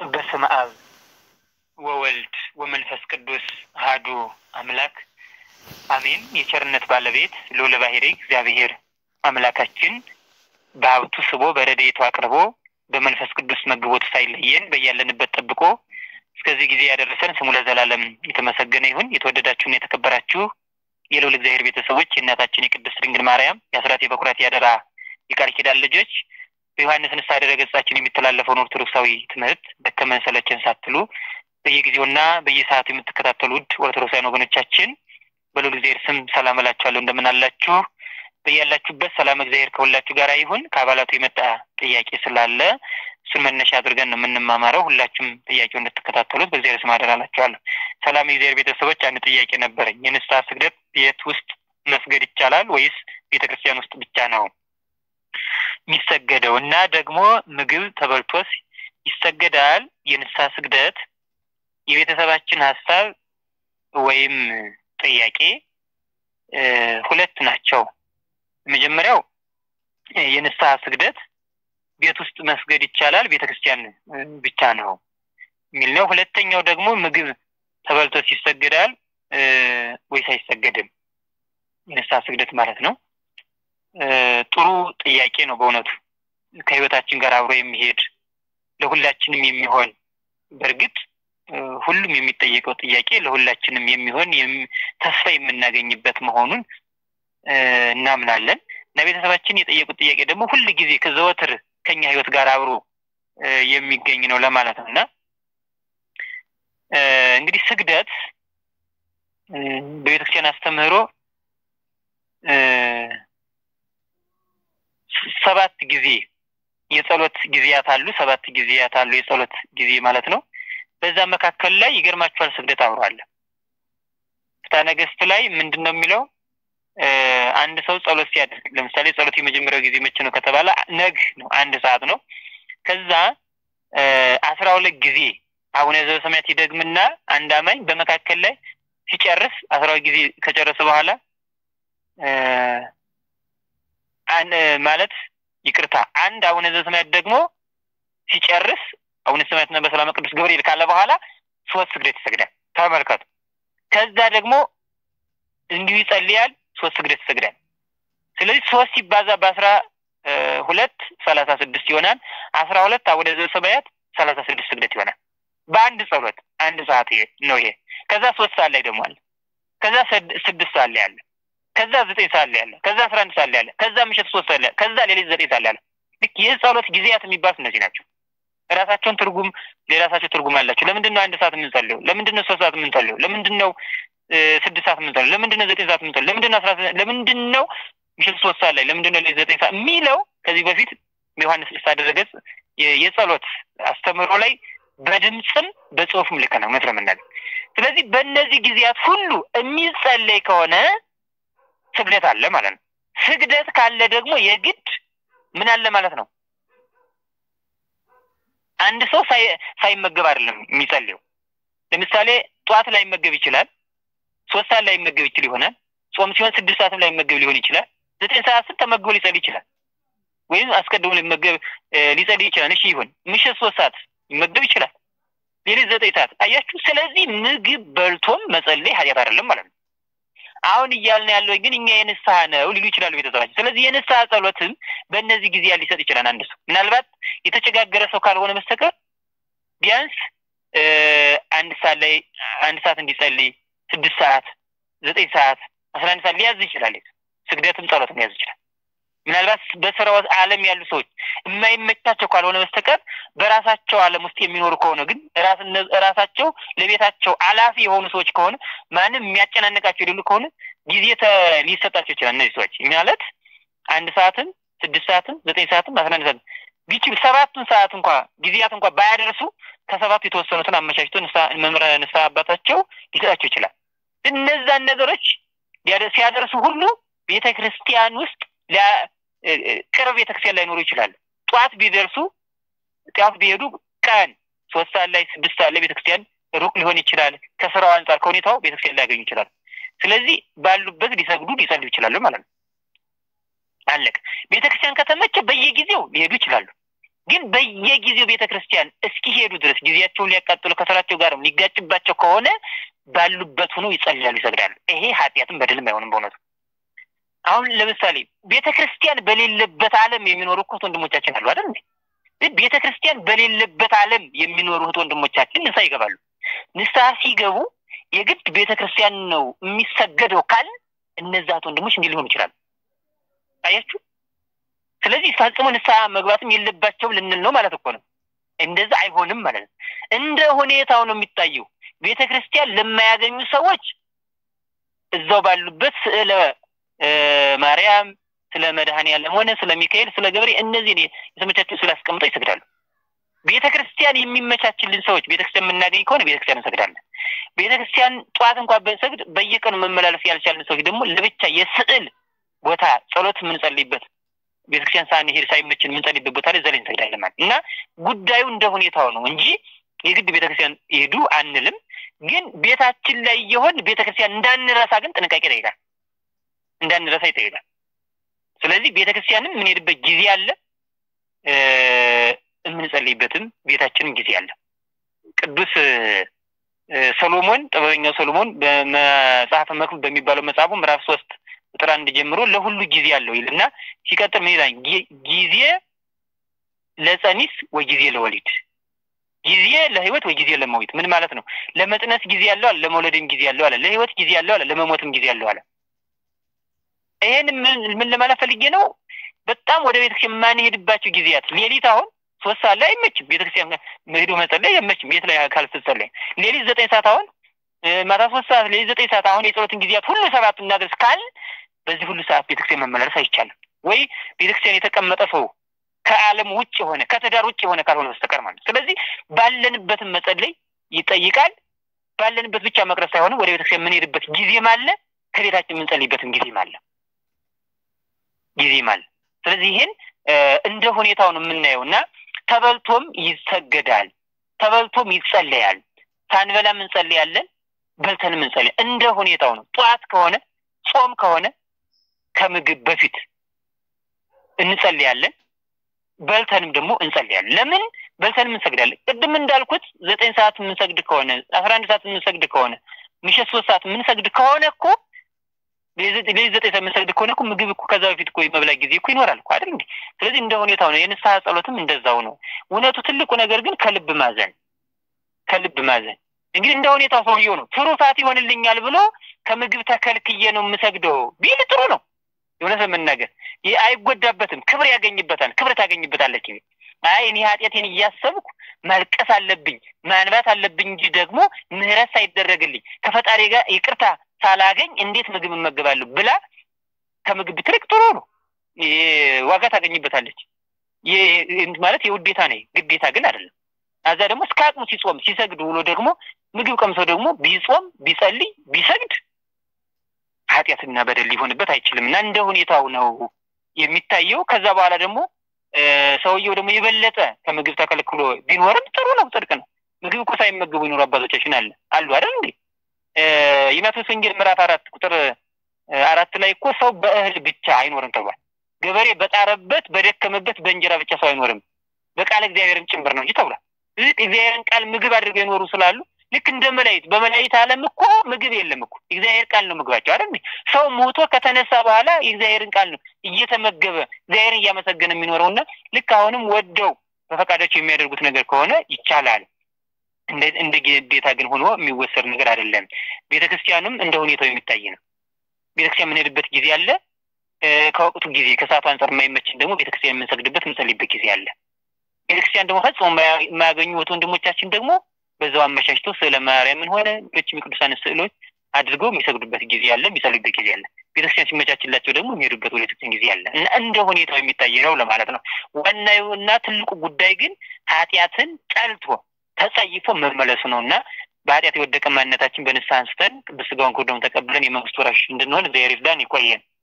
በስመ አብ ወወልድ ወመንፈስ ቅዱስ አሐዱ አምላክ አሜን። የቸርነት ባለቤት ልዑለ ባሕርይ እግዚአብሔር አምላካችን በሀብቱ ስቦ በረድኤቱ አቅርቦ በመንፈስ ቅዱስ መግቦት ሳይለየን በያለንበት ጠብቆ እስከዚህ ጊዜ ያደረሰን ስሙ ለዘላለም የተመሰገነ ይሁን። የተወደዳችሁና የተከበራችሁ የልዑል እግዚአብሔር ቤተሰቦች የእናታችን የቅድስት ድንግል ማርያም የአስራት የበኩራት ያደራ የቃል ኪዳን ልጆች በዮሐንስ ንስሐ ድረ ገጻችን የሚተላለፈውን ኦርቶዶክሳዊ ትምህርት ደከመን ሰለቸን ሳትሉ በየጊዜውና በየሰዓቱ የምትከታተሉ ውድ ኦርቶዶክሳውያን ወገኖቻችን በልዑል እግዚአብሔር ስም ሰላም እላችኋለሁ። እንደምን አላችሁ? በያላችሁበት ሰላም እግዚአብሔር ከሁላችሁ ጋር ይሁን። ከአባላቱ የመጣ ጥያቄ ስላለ እሱን መነሻ አድርገን ነው የምንማማረው። ሁላችሁም ጥያቄው እንድትከታተሉት በእግዚአብሔር ስም አደራ እላችኋለሁ። ሰላም የእግዚአብሔር ቤተሰቦች፣ አንድ ጥያቄ ነበረኝ። የንስሐ ስግደት ቤት ውስጥ መስገድ ይቻላል ወይስ ቤተ ክርስቲያን ውስጥ ብቻ ነው የሚሰገደው? እና ደግሞ ምግብ ተበልቶስ ይሰገዳል? የንስሐ ስግደት የቤተሰባችን ሀሳብ ወይም ጥያቄ ሁለት ናቸው። መጀመሪያው የንስሐ ስግደት ቤት ውስጥ መስገድ ይቻላል፣ ቤተ ክርስቲያን ብቻ ነው የሚል ነው። ሁለተኛው ደግሞ ምግብ ተበልቶስ ይሰገዳል ወይስ አይሰገድም? የንስሐ ስግደት ማለት ነው። ጥሩ ጥያቄ ነው በእውነቱ ከህይወታችን ጋር አብሮ የሚሄድ ለሁላችንም የሚሆን በእርግጥ ሁሉም የሚጠየቀው ጥያቄ ለሁላችንም የሚሆን ተስፋ የምናገኝበት መሆኑን እናምናለን እና ቤተሰባችን የጠየቁት ጥያቄ ደግሞ ሁል ጊዜ ከዘወትር ከኛ ህይወት ጋር አብሮ የሚገኝ ነው ለማለት ነው እና እንግዲህ ስግደት በቤተክርስቲያን አስተምህሮ ሰባት ጊዜ የጸሎት ጊዜያት አሉ። ሰባት ጊዜያት አሉ የጸሎት ጊዜ ማለት ነው። በዛ መካከል ላይ ይገርማችኋል ስግደት አብሯል። ፍትሐ ነገሥት ላይ ምንድን ነው የሚለው? አንድ ሰው ጸሎት ሲያደርግ ለምሳሌ ጸሎት የመጀመሪያው ጊዜ መቼ ነው ከተባለ ነግ ነው፣ አንድ ሰዓት ነው። ከዛ አስራ ሁለት ጊዜ አቡነ ዘበሰማያት ይደግምና አንድ አማኝ በመካከል ላይ ሲጨርስ አስራ ሁለት ጊዜ ከጨረሰ በኋላ ማለት ይቅርታ አንድ አቡነ ዘበሰማያት ደግሞ ሲጨርስ አቡነ ሰማያትና በሰላም ቅዱስ ገብርኤል ካለ በኋላ ሶስት ስግደት ይሰግዳል። ተመልከቱ። ከዛ ደግሞ እንዲሁ ይጸልያል፣ ሶስት ስግደት ይሰግዳል። ስለዚህ ሶስት ሲባዛ በአስራ ሁለት ሰላሳ ስድስት ይሆናል። አስራ ሁለት አቡነ ዘበሰማያት ሰላሳ ስድስት ስግደት ይሆናል። በአንድ ጸሎት አንድ ሰዓት ነው ይሄ። ከዛ ሶስት ሰዓት ላይ ደግሞ አለ። ከዛ ስድስት ሰዓት ላይ አለ። ከዛ ዘጠኝ ሰዓት ላይ አለ። ከዛ አስራ አንድ ሰዓት ላይ አለ። ከዛ ምሽት ሶስት ሰዓት ላይ ከዛ ሌሊት ዘጠኝ ሰዓት ላይ አለ። ልክ ይህ ጸሎት ጊዜያት የሚባሉት እነዚህ ናቸው። የራሳቸውን ትርጉም የራሳቸው ትርጉም አላቸው። ለምንድን ነው አንድ ሰዓት የምንጸልየው? ለምንድን ነው ሶስት ሰዓት የምንጸልየው? ለምንድን ነው ስድስት ሰዓት የምንጸልየው? ለምንድን ነው ዘጠኝ ሰዓት የምንጸልየው? ለምንድን ነው አስራ ለምንድን ነው ምሽት ሶስት ሰዓት ላይ ለምንድን ነው ሌሊት ዘጠኝ ሰዓት የሚለው ከዚህ በፊት በዮሐንስ ንስሐ ድረ ገጽ የጸሎት አስተምህሮ ላይ በድምፅም በጽሁፍም ልክ ነው እውነት ለመናገር። ስለዚህ በእነዚህ ጊዜያት ሁሉ የሚጸለይ ከሆነ ስግደት አለ ማለት ነው። ስግደት ካለ ደግሞ የግድ ምን አለ ማለት ነው። አንድ ሰው ሳይመገብ አይደለም የሚጸልየው። ለምሳሌ ጠዋት ላይ መገብ ይችላል፣ ሶስት ሰዓት ላይ መገብ ይችል ይሆናል። ጾም ሲሆን ስድስት ሰዓትም ላይ መገብ ሊሆን ይችላል። ዘጠኝ ሰዓት ስል ተመግቦ ሊጸልይ ይችላል፣ ወይም አስቀድሞ ሊመገብ ሊጸልይ ይችላል። እሺ ይሁን። ምሽት ሶስት ሰዓት ሊመገብ ይችላል፣ ሌሊት ዘጠኝ ሰዓት አያችሁ። ስለዚህ ምግብ በልቶም መጸለይ ኃጢአት አይደለም ማለት ነው። አሁን እያልን ያለው ግን እኛ የንስሐ ነው ሊሉ ይችላሉ ቤተሰባችን። ስለዚህ የንስሐ ጸሎትም በእነዚህ ጊዜያት ሊሰጥ ይችላል አንድ ሰው ምናልባት የተቸጋገረ ሰው ካልሆነ በስተቀር ቢያንስ አንድ ሰዓት ላይ አንድ ሰዓት እንዲጸልይ ስድስት ሰዓት ዘጠኝ ሰዓት አስራ አንድ ሰዓት ሊያዝ ይችላል። ስግደትም ጸሎትም ሊያዝ ይችላል። ምናልባት በስራው ዓለም ያሉ ሰዎች የማይመቻቸው ካልሆነ በስተቀር በራሳቸው ዓለም ውስጥ የሚኖሩ ከሆነ ግን ራሳቸው ለቤታቸው አላፊ የሆኑ ሰዎች ከሆነ ማንም የሚያጨናንቃቸው የሌሉ ከሆነ ጊዜ ሊሰጣቸው ይችላል። እነዚህ ሰዎች ማለት አንድ ሰዓትም ስድስት ሰዓትም ዘጠኝ ሰዓትም አስራ አንድ ሰዓትም ቢችል ሰባቱን ሰዓት እንኳ ጊዜያት እንኳ ባያደርሱ ከሰባቱ የተወሰኑትን አመቻችቶ መምህረ ንስሐ አባታቸው ሊሰጣቸው ይችላል። እነዛን ነገሮች ሲያደርሱ ሁሉ ቤተ ክርስቲያን ውስጥ ቅርብ ቤተክርስቲያን ላይኖሩ ይችላል። ጠዋት ቢደርሱ ጠዋት ቢሄዱ ቀን ሶስት ሰዓት ላይ ስድስት ሰዓት ላይ ቤተክርስቲያን ሩቅ ሊሆን ይችላል። ከስራው አንጻር ከሁኔታው ቤተክርስቲያን ሊያገኙ ይችላል። ስለዚህ ባሉበት ሊሰግዱ ሊጸልዩ ይችላሉ ማለት ነው። አለቀ። ቤተክርስቲያን ከተመቸ በየጊዜው ሊሄዱ ይችላሉ። ግን በየጊዜው ቤተ ክርስቲያን እስኪሄዱ ድረስ ጊዜያቸውን ሊያቃጥሉ ከስራቸው ጋርም ሊጋጭባቸው ከሆነ ባሉበት ሆነው ይጸልያሉ፣ ይሰግዳሉ። ይሄ ኃጢአትም በደልም አይሆንም በእውነቱ። አሁን ለምሳሌ ቤተ ክርስቲያን በሌለበት ዓለም የሚኖሩ እኮ እህት ወንድሞቻችን አሉ አይደል? ቤተ ክርስቲያን በሌለበት ዓለም የሚኖሩ እህት ወንድሞቻችን ንስሐ ይገባሉ። ንስሐ ሲገቡ የግድ ቤተ ክርስቲያን ነው የሚሰገደው ካል እነዛ እህት ወንድሞች እንዲህ ሊሆኑ ይችላሉ። አያችሁ። ስለዚህ ፈጽሞ ንስሐ መግባትም የለባቸውም ልንል ነው ማለት እኮ ነው። እንደዛ አይሆንም ማለት ነው። እንደ ሁኔታው ነው የሚታየው። ቤተ ክርስቲያን ለማያገኙ ሰዎች እዛው ባሉበት ስዕለ ማርያም፣ ስለ መድኃኔዓለም ሆነ ስለ ሚካኤል፣ ስለ ገብርኤል እነዚህ የተመቻቸው ስላስቀምጠው ይሰግዳሉ። ቤተ ክርስቲያን የሚመቻችልን ሰዎች ቤተ ክርስቲያን የምናገኝ ከሆነ ቤተ ክርስቲያን እንሰግዳለን። ቤተ ክርስቲያን ጠዋት እንኳን ብንሰግድ በየቀኑ መመላለስ ያልቻልን ሰዎች ደግሞ ለብቻ የስዕል ቦታ ጸሎት የምንጸልይበት ቤተክርስቲያን ሳንሄድ ሳይመችን የምንጸልይበት ቦታ ላይ ዘላይ እንሰግዳለን ማለት እና ጉዳዩ እንደ ሁኔታው ነው እንጂ የግድ ቤተክርስቲያን ሄዱ አንልም። ግን ቤታችን ላይ የሆን ቤተክርስቲያን እንዳንረሳ ግን ጥንቃቄ ይጠይቃል። እንዳንረሳ ይጠይቃል። ስለዚህ ቤተክርስቲያንም የምንሄድበት ጊዜ አለ፣ የምንጸልይበትም ቤታችንም ጊዜ አለ። ቅዱስ ሰሎሞን ጥበበኛው ሰሎሞን በመጽሐፈ መክብብ በሚባለው መጽሐፉ ምዕራፍ ሶስት ቁጥር አንድ ጀምሮ ለሁሉ ጊዜ አለው ይልና ሲቀጥል ምን ይላል? ጊዜ ለጸኒስ ወይ ጊዜ ለወሊድ፣ ጊዜ ለህይወት ወይ ጊዜ ለመዊት። ምን ማለት ነው? ለመጽነስ ጊዜ ያለው አለ፣ ለመውለድም ጊዜ ያለው አለ፣ ለህይወት ጊዜ ያለው አለ፣ ለመሞትም ጊዜ ያለው አለ። ይሄን ምን ለማለት ፈልጌ ነው? በጣም ወደ ቤተክርስቲያን የማንሄድባቸው ጊዜያት ሌሊት አሁን ሶስት ሰዓት ላይ አይመችም። ቤተክርስቲያን ሄዶ መጸለይ አይመችም። ቤት ላይ ካልተጸለይ ሌሊት ዘጠኝ ሰዓት አሁን ማታ ሶስት ሰዓት ሌሊት ዘጠኝ ሰዓት አሁን የጸሎትን ጊዜያት ሁሉ ሰባት እናድርስ ካል በዚህ ሁሉ ሰዓት ቤተክርስቲያን መመላለስ አይቻልም። ወይ ቤተክርስቲያን የተቀመጠ ሰው ከዓለም ውጭ የሆነ ከትዳር ውጭ የሆነ ካልሆነ በስተቀር ማለት ነው። ስለዚህ ባለንበትም መጸለይ ይጠይቃል። ባለንበት ብቻ መቅረብ ሳይሆንም ወደ ቤተክርስቲያን የምንሄድበት ጊዜም አለ፣ ከቤታችን የምንጸልይበትም ጊዜም አለ ጊዜም አለ። ስለዚህ ይህን እንደ ሁኔታው ነው የምናየው እና ተበልቶም ይሰገዳል፣ ተበልቶም ይጸለያል። ሳንበላም እንጸልያለን፣ በልተንም እንጸልያለን። እንደ ሁኔታው ነው። ጠዋት ከሆነ ጾም ከሆነ ከምግብ በፊት እንጸልያለን፣ በልተንም ደግሞ እንጸልያለን። ለምን በልተንም እንሰግዳለን? ቅድም እንዳልኩት ዘጠኝ ሰዓት የምንሰግድ ከሆነ አስራ አንድ ሰዓት የምንሰግድ ከሆነ ምሽት ሶስት ሰዓት የምንሰግድ ከሆነ እኮ ሌሊት ዘጠኝ ሰዓት የምንሰግድ ከሆነ እኮ ምግብ እኮ ከዛ በፊት እኮ የመብላ ጊዜ እኮ ይኖራል እኮ አይደል እንዴ? ስለዚህ እንደ ሁኔታው ነው። የንስሐ ጸሎትም እንደዛው ነው። እውነቱ ትልቁ ነገር ግን ከልብ ማዘን ከልብ ማዘን እንግዲህ እንደ ሁኔታው ሰውየው ነው ትሩፋት ይሆንልኛል ብሎ ከምግብ ተከልክዬ ነው የምሰግደው ቢል ጥሩ ነው። የእውነት ለመናገር ይህ አይጎዳበትም፣ ክብር ያገኝበታል፣ ክብር ታገኝበታለች። አይ እኔ ኃጢአቴን እያሰብኩ ማልቀስ አለብኝ ማንባት አለብኝ እንጂ ደግሞ ምህረት ሳይደረግልኝ ከፈጣሪ ጋር ይቅርታ ሳላገኝ እንዴት ምግብ እመገባለሁ ብላ ከምግብ ብትርቅ ጥሩ ነው። ዋጋ ታገኝበታለች። ማለት የውዴታ ነው፣ ግዴታ ግን አይደለም። አዛ ደግሞ እስከ አቅሙ ሲጾም ሲሰግድ ውሎ ደግሞ ምግብ ቀምሰው ደግሞ ቢጾም ቢጸልይ ቢሰግድ ኃጢአትና በደል ሊሆንበት አይችልም እና እንደ ሁኔታው ነው የሚታየው። ከዛ በኋላ ደግሞ ሰውየው ደግሞ የበለጠ ከምግብ ተከልክሎ ቢኖርም ጥሩ ነው፣ ጽድቅ ነው። ምግብ እኮ ሳይመገቡ ይኖሩ አባቶቻችን አለ አሉ አይደል እንዴ? የማቴዎስ ወንጌል ምዕራፍ አራት ቁጥር አራት ላይ እኮ ሰው በእህል ብቻ አይኖርም ተብሏል። ገበሬ በጣረበት በደከመበት በእንጀራ ብቻ ሰው አይኖርም በቃል እግዚአብሔርን ጭምር ነው እንጂ ተብሏል። እግዚአብሔርን ቃል ምግብ አድርገው የኖሩ ስላሉ ልክ እንደ መላእክት በመላእክት ዓለም እኮ ምግብ የለም እኮ እግዚአብሔር ቃል ነው ምግባቸው አይደል? ሰው ሞቶ ከተነሳ በኋላ የእግዚአብሔርን ቃል ነው እየተመገበ እግዚአብሔርን እያመሰገነ የሚኖረውና ልክ አሁንም ወደው በፈቃዳቸው የሚያደርጉት ነገር ከሆነ ይቻላል። እንደ ግዴታ ግን ሆኖ የሚወሰድ ነገር አይደለም። ቤተ ክርስቲያንም እንደ ሁኔታው የሚታይ ነው። ቤተክርስቲያን የምንሄድበት ጊዜ አለ። ከወቅቱ ጊዜ ከሰዓቱ አንጻር የማይመችን ደግሞ ቤተክርስቲያን የምንሰግድበት የምንጸልይበት ጊዜ አለ። ቤተክርስቲያን ደግሞ ፈጽሞ የማያገኙ ወንድሞቻችን ደግሞ በዛው አመቻችተው ስዕለ ማርያምን ሆነ ሌሎችም የቅዱሳን ስዕሎች አድርገው የሚሰግዱበት ጊዜ አለ፣ የሚጸልዩበት ጊዜ አለ። ቤተክርስቲያን ሲመቻችላቸው ደግሞ የሚሄዱበት ወደ ቤተክርስቲያን ጊዜ አለ እና እንደ ሁኔታው የሚታይ ነው ለማለት ነው። ዋናው እና ትልቁ ጉዳይ ግን ኃጢአትን ጠልቶ ተጸይፎ መመለሱ ነው እና በኃጢአት የወደቀ ማንነታችን በንስሐ አንስተን ቅዱስ ሥጋውን ክቡር ደሙን ተቀብለን የመንግስቱ ወራሾች እንድንሆን እግዚአብሔር ይርዳን። ይቆየን።